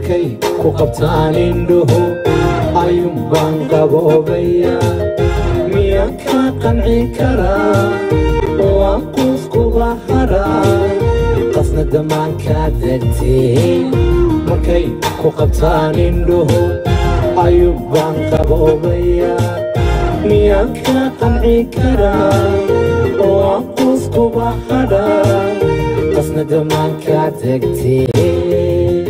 markay ku qabtaan indhuhu ayuun baan qaboobayaa miyaan ka qanci karaa waan quuskuba haraa qasna damaankaa degtee markay ku qabtaan indhuhu ayuun baan qaboobayaa miyaan ka qanci karaa waan quuskuba haraa qasna damaankaa degtee